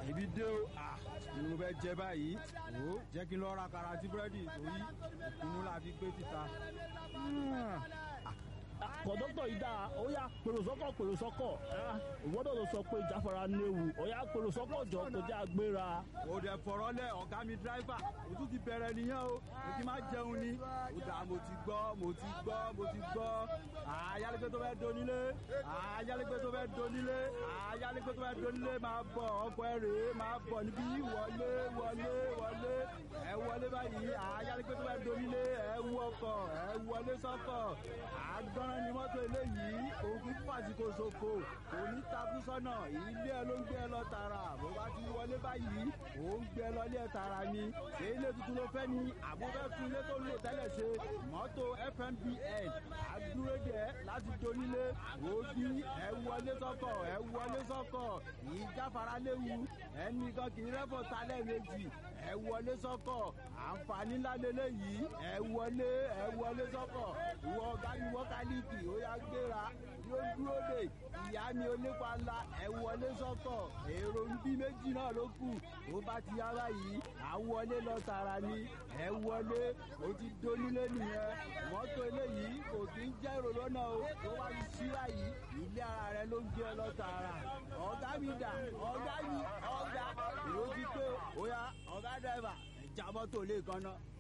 èmi dé o ni mo fẹ́ jẹ báyìí o jẹ́ kí n lọ ra karati búrẹ́dì torí ìkùnú la fi gbé títa. kọ̀dọ́tọ̀ yìí dáa ó yá pèrò sọ́kọ̀ pèrò sọ́kọ̀ ìwọ́dọ̀ ló sọ pé ìjáfara léwu ó yá pèrò sọ́kọ̀ jọ tó jẹ́ agbéra. o dẹ̀ fọ̀rọ̀ lẹ̀ ọ̀gá mi dírẹ́fà o tún ti bẹ̀rẹ̀ nìyẹn o mo ti máa jẹun ni o dà mo ti gbọ́ mo ti gbọ́ mo ti gbọ́ ayálégbé tó fẹ́ donílé ayálégbé tó fẹ́ donílé ayálégbé tó fẹ́ donílé máa bọ̀ ọkọ̀ ẹ̀ rèé máa bọ̀ níbí wọlé wọlé wọlé ẹ wọlé báyìí ayálégbé tó fẹ́ donílé ẹ wú ọkọ̀ ẹ wọlé sọ́kọ̀ àgbọ̀nrán ni mọ́tò eléyìí òun fàsìkò ṣòfò òní takú sọ́nà ilé ẹ ló ń gbé ẹ lọ tààrà bó bá ti wọlé báyìí òun gbé ẹ lọ ilé ẹ tààrà ni ṣé ilé tuntun ló fẹ́ ni àbúfẹ́ fún ilé tó ń lò tẹ́lẹ̀ ṣe mọ́tò fmbn àdúródẹ láti donílé òbí ẹ wọlé sọ́kọ̀ ẹ wọlé sọ́kọ̀ ìjáfara léwu ẹnìkan kì í rẹ́fọ̀ talẹ̀ méjì ẹ wọlé sọ́kọ̀ àǹfààní ńlá lélẹ́yìí ẹ wọlé ẹ wọlé sọ́kọ̀ ìwọ ọ̀gá ni wọ́kálíìkì ó yá gbéra yóò dúró dè ìyá mi onípa ńlá ẹ wọlé sọ́kọ̀ èrò ń bí méjì náà ló kù ó bá ti yá báyìí à wọlé lọ tààrà ni ẹ wọlé ó ti donílé nìyẹn mọ́tò eléyìí kò kí ń jẹ́ èrò lọ́nà o tó bá ti sí báyìí ilé ara rẹ ló ń gbé ẹ lọ tààrà ọ̀gá mi dà ọ̀gá mi ọ̀gá èrò ti tó ó yá ọ̀gá dẹ́fà ẹ̀ já mọ́tò lé kan náà.